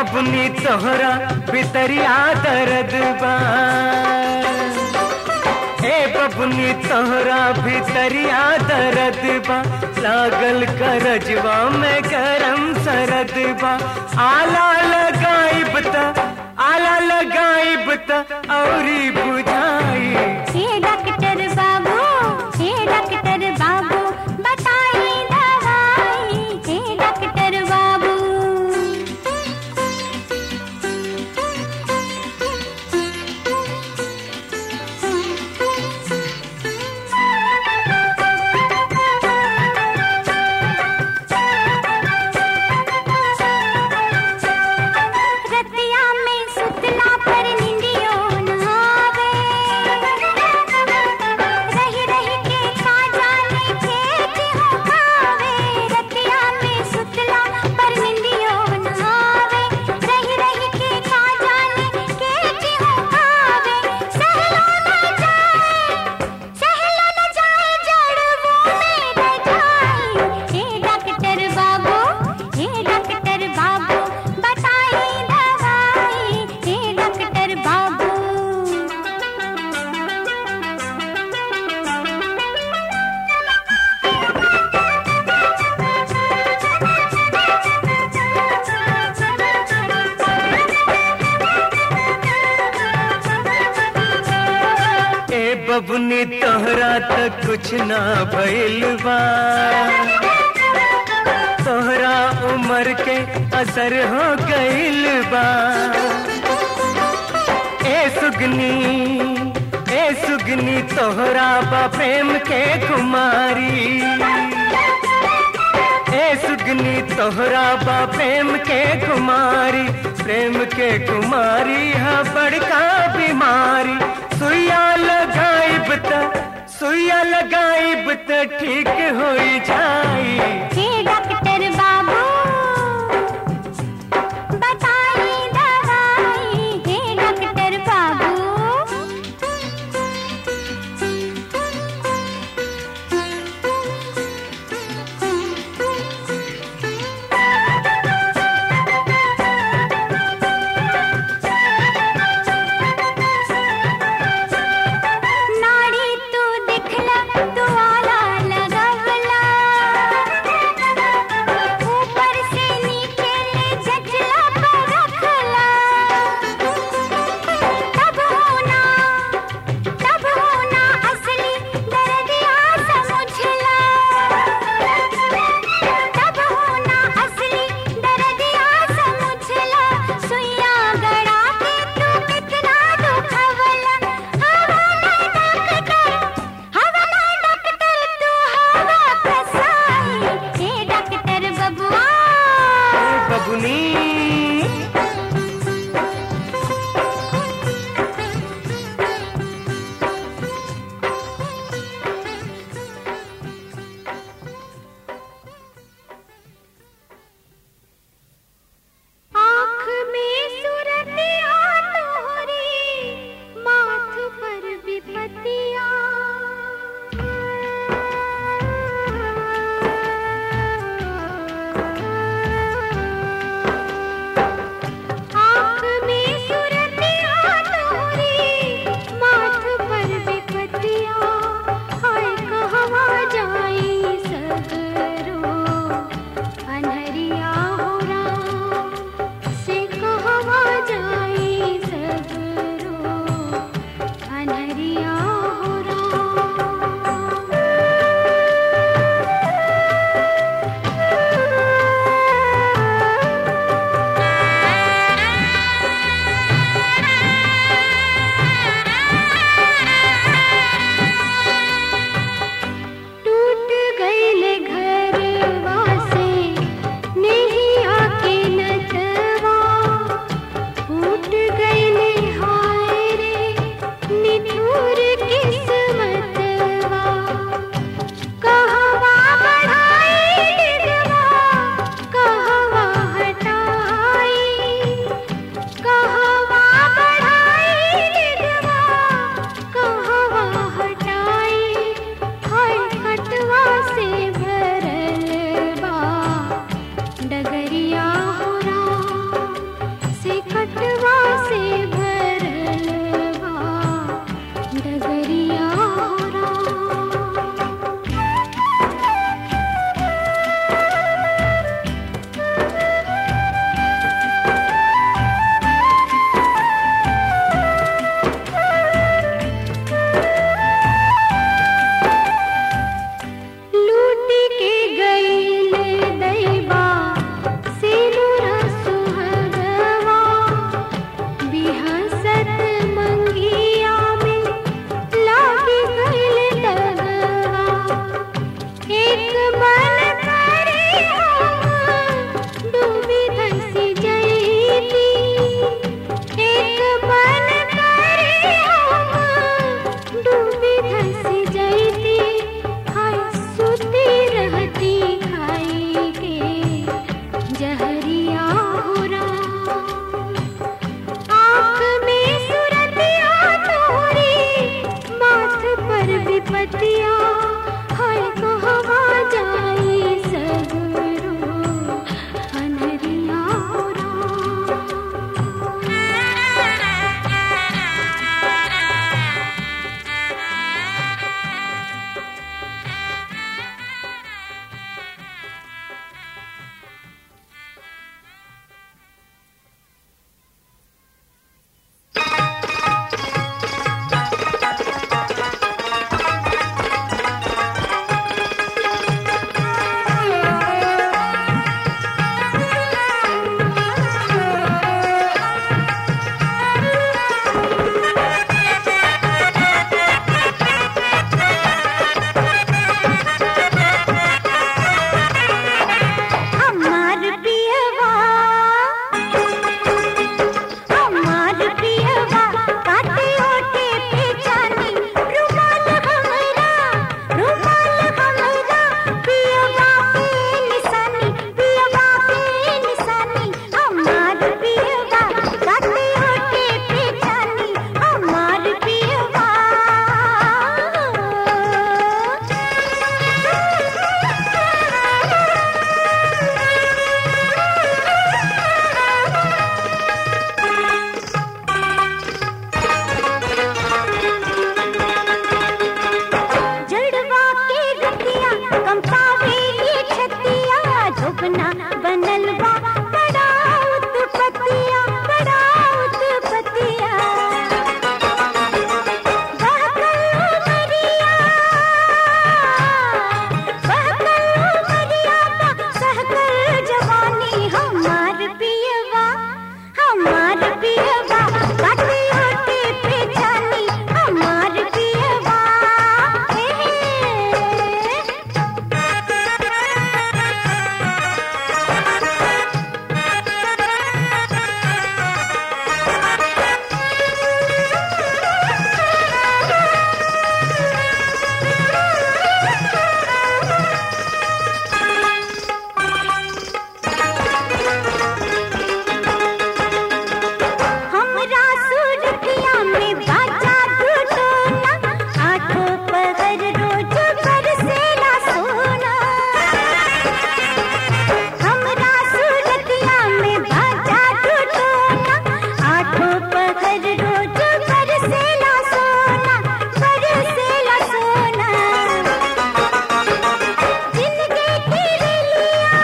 बबनी तोहरा भितरिया दर्द बा ए बबनी तोहरा भितरिया दर्द बा लागल करजवा में गरम सरद बा आला लगाइब त आला लगाइब त औरी बुझाई हे डॉक्टर बाबू हे डॉक्टर बाबू बताई दवाई हे डॉक्टर बाबू रतिया में सुतला पर निंदियो न आवे रही रही के खा जाने खेत हो खावे रतिया में सुतला पर निंदियो न आवे रही रही के खा जाने खेत हो खावे सहलो न जाए सहलो न जाए जड़वों में रह जाए हे डॉक्टर बाबू हे डॉक्टर बाबू बताई दवाई हे डॉक्टर बाबू ए बबनी तोहरा तक कुछ ना भइल बा तोहरा उम्र के असर हो गइल बा ए सुगनी ए सुगनी तोहरा बा प्रेम के कुमारी ए सुगनी तोहरा बा प्रेम के कुमारी प्रेम के कुमारी है बड़का बीमारी सुइया लगाइब त सुइया लगाइब त ठीक होई जाई हे डॉक्टर बाबू बताई दवाई हे डॉक्टर बाबू नाड़ी तू दिखला तू आला लगवला ऊपर से नीचे ले झचला पर रखला तब होना तब होना असली दर्दिया समझला तब होना असली दर्दिया समझला सुइया गड़ा के तू कितना दुखवला हवाला डॉक्टर हवाला डॉक्टर तू हवा कसाई हे डॉक्टर बबुआ बबुनी आँख में सुरतिया तोहरी माथ पर विपतिया कंपावेली छतिया धोबना बनल बा बड़ा उत्पतिया बड़ा उत्पतिया बहकल उमरिया बहकल उमरिया बा सहकल जवानी हमार पियवा हमार पियवा काटे ओटे पे जानी हमार पियवा हे हमरा सुरतिया में बाजा टूटोना आठों पहर रोज बरसेला सोना हमरा सुरतिया में बाजा टूटोना आठों पहर रोज बरसेला सोना बरसेला सोना जिंदगी की रेलिया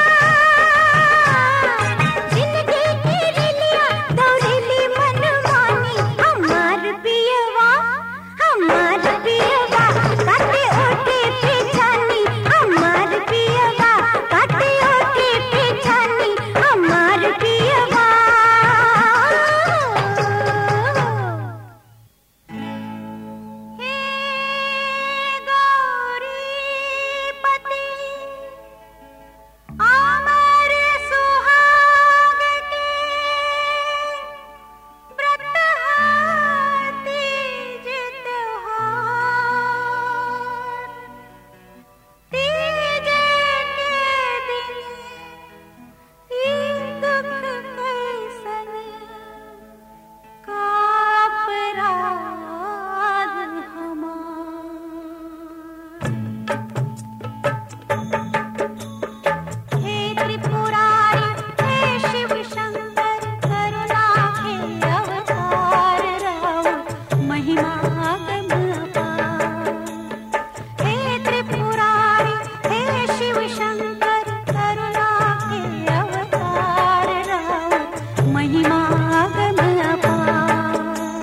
जिंदगी की रेलिया दौड़ेली मनमानी हमार पियवा हमार पियवा काटे ओटे पे जानी हमार पियवा काटे ओटे पे जानी हमार पियवा हे गौरीपति अमर सुहागने व्रत तीज त्योहार तीज के दिन ई दुख कैसन काप राग हमार हे त्रिपुरारी हे शिव शंकर करुणा के अवतार राव महिमा गम अपार हे त्रिपुरारी हे शिव शंकर करुणा के अवतार राव महिमा गम अपार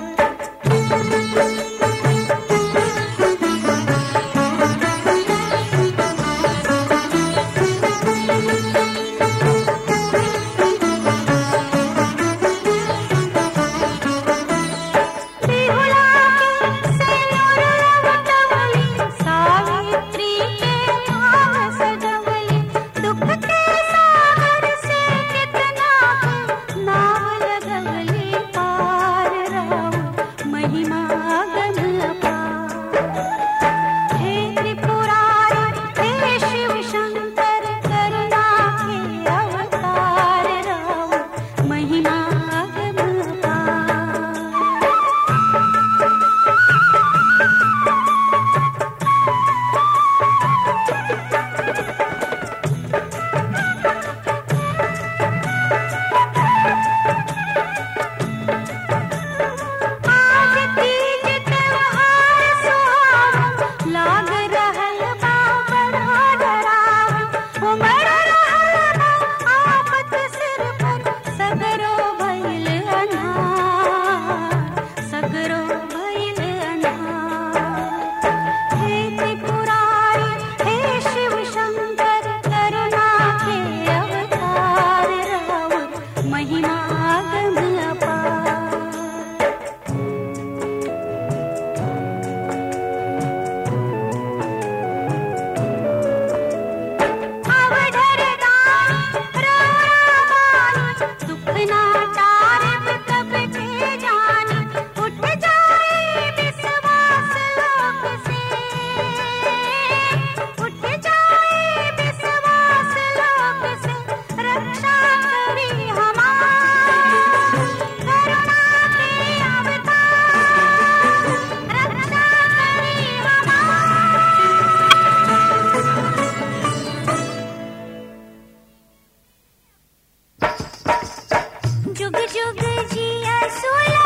बिहुला के सिंदूर रवटवली सावित्री के भाव सजवली दुख के सागर से कितना नाव लगवली पार राव महिमा गम अपार हे त्रिपुरारी हे शिव शंकर करुणा के अवतार राव महिमा गम अपार आज तीज त्योहार सुहावन लाग रहल बा बड़ा डरावन उमड़ रहल बा आफत सिर पर सगरो भइल अनार सगरो भइल अनार हे त्रिपुरारी हे शिव शंकर करुणा के अवतार राव महिमा गम अपार अवढर दानी रोरावानी दुख ना टारब कब के जानी उठ जाए विश्वास लोक से उठ जाए विश्वास लोक से रक्षा करी हमार करुणा के अवतार रक्षा करी हमार जुग जुग जिया सुला